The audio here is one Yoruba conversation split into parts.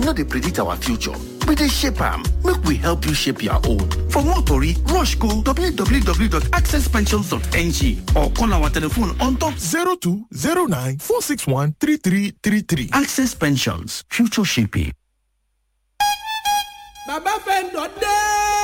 no dey predict our future we dey shape am make we help you shape your own for more tori rush go www.accesspensions.ng or call our telephone on top 0209 461 3333. access pensions future shaping. bàbá fẹ́ǹdọ̀ dé.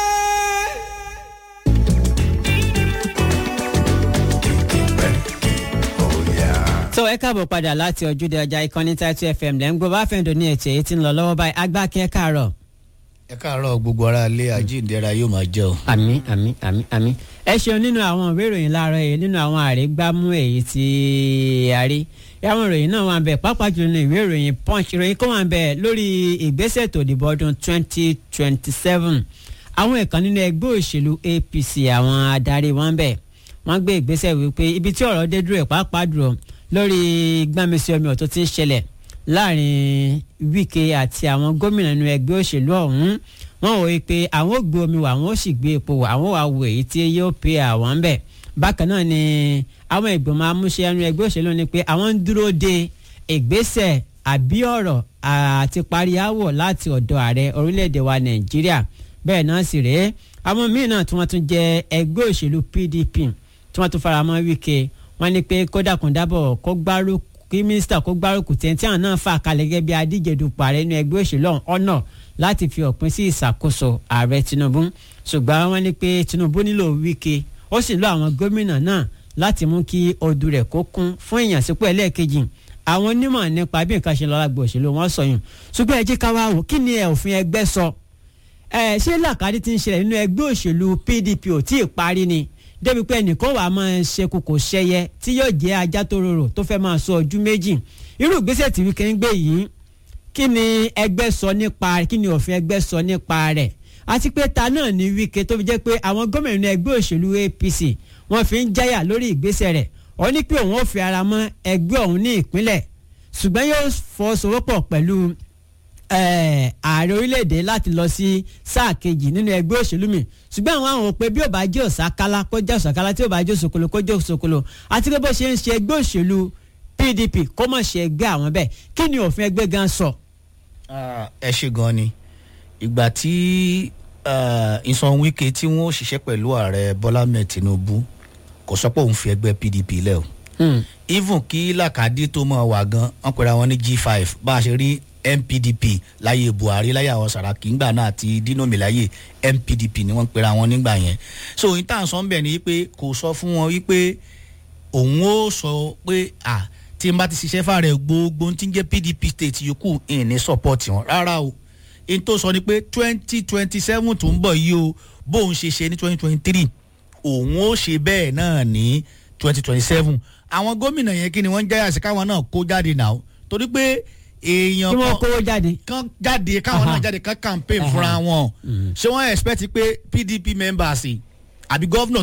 tó ẹ káàbọ̀ padà láti ojúde ọjà ìkànnì Title FM lẹ́ ń gbọ́ bá fẹ́ǹdọ̀ ní ètò èyí tí ń lọ lọ́wọ́ báyìí agbákin ẹ káàárọ̀. ẹ káàárọ̀ gbogbo ara ilé àjíǹdẹ́ra yóò máa jẹ́ o. àmì àmì àmì àmì ẹ ṣeun nínú àwọn ìwé ìròyìn láàárọ̀ yìí nínú àwọn àrígbámú èyí tí a rí àwọn ìròyìn náà wà ń bẹ pàápàá jùlọ ní ìwé ìròyìn punch ìròyìn kan wà ń bẹ lórí ìgbésẹ̀ tó dìbò ọdún twenty twenty seven àwọn ẹ̀kan nínú ẹgbẹ́ òṣèlú APC àwọn adarí wọn ń bẹ wọ́n gbé ìgbésẹ̀ wípé ibi tí ọ̀rọ̀ dé dúró ẹ̀ pàápàá dúró lórí gbàmísí omi ọ̀tún tí ń ṣẹlẹ̀ láàrin Wike àti àwọn gómìnà nínú ẹgbẹ́ òṣèlú ọ̀hún wọ́n wòye pé àwọn ò gbé omi wá àwọn ò sì gbé epo wá àwọn wà wò èyí tí yóò pe àwọn ń bẹ̀ bákan náà ni àwọn ìgbìmọ̀ amúṣe ẹnu ẹgbẹ́ òṣèlú ni pé àwọn ń dúró de ìgbésẹ̀ àbí ọ̀rọ̀ àti parí àwọ̀ láti ọ̀dọ̀ ààrẹ orílẹ̀-èdè wa Nàìjíríà bẹ́ẹ̀ náà sì rèé àwọn míì náà tí wọ́n tún jẹ́ ẹgbẹ́ òṣèlú PDP tí wọ́n tún faramọ́ Wike wọ́n ní pé kódà kún dábọ̀ kó gbárùkù kí mínísítà kó gbárùkù tẹ̀ntì àwọn náà fà kalẹ̀ gẹ́gẹ́ bí adíje dupò ààrẹ nínú ẹgbẹ́ òṣèlú ọ̀nà láti fi òpin sí ìṣàkóso ààrẹ Tinubu ṣùgbọ́n wọ́n ní pé Tinubu nílò Wike ó sì lọ àwọn gómìnà náà láti mú kí odù rẹ̀ kó kún fún ìyànsípò ẹlẹ́ẹ̀kejì àwọn onímọ̀ nípa bí nǹkan ṣe lọ lágbo òṣèlú wọn sọyún ṣùgbọ́n ẹ jẹ́ ká wá wò kí ni òfin ẹgbẹ́ sọ ẹ ṣé làkàdí ti ń ṣẹlẹ̀ nínú ẹgbẹ́ òṣèlú PDP ò tí ì parí ni débi pé ẹnìkan wàá máa ṣe kòkò ṣẹyẹ tí yóò jẹ́ ajá tó rorò tó fẹ́ máa sọ ojú méjì irú ìgbésẹ̀ tí Wike ń gbé yìí kí ni ẹgbẹ́ sọ nípa rẹ̀ kí ni òfin ẹgbẹ́ sọ nípa rẹ̀ àti pé ta náà ní Wike tó fi jẹ́ pé àwọn gómìnà ẹgbẹ́ òṣèlú APC wọ́n fi ń jáyà lórí ìgbésẹ̀ rẹ̀ ó ní pé òun ò fi ara mọ́ ẹgbẹ́ òun ní ìpínlẹ̀ ṣùgbọ́n yóò fọwọ́sowọ́pọ̀ pẹ̀lú ààrẹ orílẹ̀-èdè láti lọ sí sáà kejì nínú ẹgbẹ́ òṣèlú mi ṣùgbọ́n àwọn àwọn pé bí ò bá jẹ́ òsàkálá kó jẹ́ òsàkálá tí ò bá jẹ́ òsòkòlò kó jẹ́ òsòkòlò àti pé bó ṣe ń ṣe ẹgbẹ́ òṣèlú PDP kó mọ̀ ṣe ẹgbẹ́ àwọn bẹ́ẹ̀ kí ni òfin ẹgbẹ́ gan sọ. ẹ ṣe gan ni ìgbà tí ìsan Wike tí wọn ò ṣiṣẹ́ pẹ̀lú ààrẹ Bọ́lá Ahmed Tinubu kò sọ pé òun fi ẹgbẹ́ PDP lẹ̀ o even kí làkàdí tó mọ̀ wà gan wọn pera wọn ní G5 bá a ṣe rí NPDP láyé Buhari láyé àwọn Sàràkí ńgbà náà àti Dinomi láyé NPDP ni wọ́n pera wọn nígbà yẹn so òyìn tá à ń sọ ń bẹ̀ ni wípé kò sọ fún wọn wípé òun ó sọ pé à tí n bá ti ṣiṣẹ́ fàrẹ̀ gbogbo tí ń jẹ́ PDP state yòókù ìn ní support wọn rárá o n tó sọ ni pé twenty twenty seven tó ń bọ̀ yìí o bóun ṣe ṣe ní twenty twenty three òun ó ṣe bẹ́ẹ̀ náà ní twenty twenty seven àwọn gómìnà yẹn kí ni wọ́n ń jáyà sí káwọn náà kó jáde náà torí pé èèyàn kí wọ́n kówó jáde. kan jáde káwọn náà jáde kan campaign fúnra wọn ṣé wọ́n expect pé PDP members àbí gọ́vnọ̀